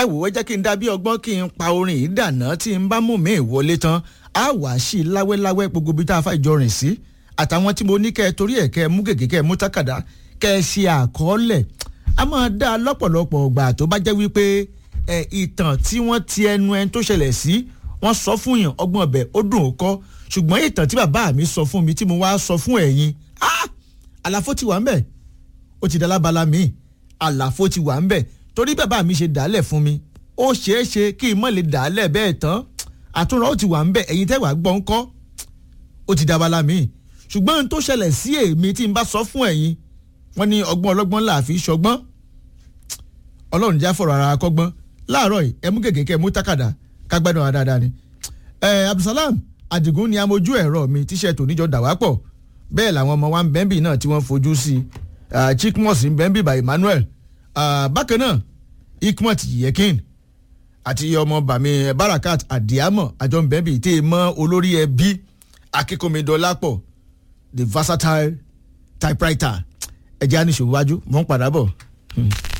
ẹ wò ó jẹ́ kí n dá bí ọgbọ́n kí n pa orin yìí dànà tí n bá mú mi ìwọlé tán á wàá sí i láwẹ́láwẹ́ gbogbo ibi tá a fà ìjọ rìn sí àtàwọn tí mo ní kẹ́ ẹ torí ẹ̀ kẹ́ ẹ mú gègé kẹ́ ẹ mú tákàdá kẹ́ ẹ ṣe àkọọ́lẹ̀ a máa dá a lọ́pọ̀lọpọ̀ ọgbà tó bá jẹ́ wípé ẹ ìtàn tí wọ́n ti ẹnu ẹni tó ṣẹlẹ̀ sí wọ́n sọ fún yàn ọgbọ́n ọbẹ̀ ó dùn ó kọ́ ṣùgbọ́n ìtàn tí bàbá mi sọ fún mi tí mo wá sọ fún ẹ̀yin ah àlàfo ti wà ń bẹ̀ ó ti dalábala mi àlàfo ti wà ń bẹ̀ torí bàbá mi ṣe dàálẹ̀ fún mi ó ṣeé ṣe kí n mọ̀ lè dàálẹ̀ bẹ́ẹ̀ tán àtúnrọ̀ ó ti wà ń bẹ̀ ẹ̀yin tẹ́ wàá gbọ́ ń kọ́ ó ti dabala mi ṣùgbọ́n ohun tó ṣẹlẹ̀ sí èmi tí n bá sọ fún ẹ̀yin wọ́n ní ọgbọ́n ọlọ́gbọ́n là fi ṣọgbọ́n ọlọ́run já fọ̀rọ̀ ara kọ́gbọ́n láàárọ̀ yìí ẹ mú gègé kẹ́ ẹ mú tákàdá kágbádùn ara dáadáa ni. ẹ Abdulsalam Adigun ni amójú ẹ̀rọ mi tíṣẹ́ tòníjọ dàwápọ̀ bẹ́ẹ̀ làwọn ọmọ wa ń bẹ́ńbì náà tí wọ́n fojú sí i Chikmos ń bẹ́ńbì by Emmanuel bákan náà Ikmot Yekin àti ọmọ bàmí Barakat Adiamo àjọ ń bẹ́ńbì tí ì mọ́ olórí ẹbí akínkùnmídọ́lápọ̀ the versatile typewriter ẹ̀jẹ̀ á ní ṣòwò wájú mò ń padà bọ̀. Hmm.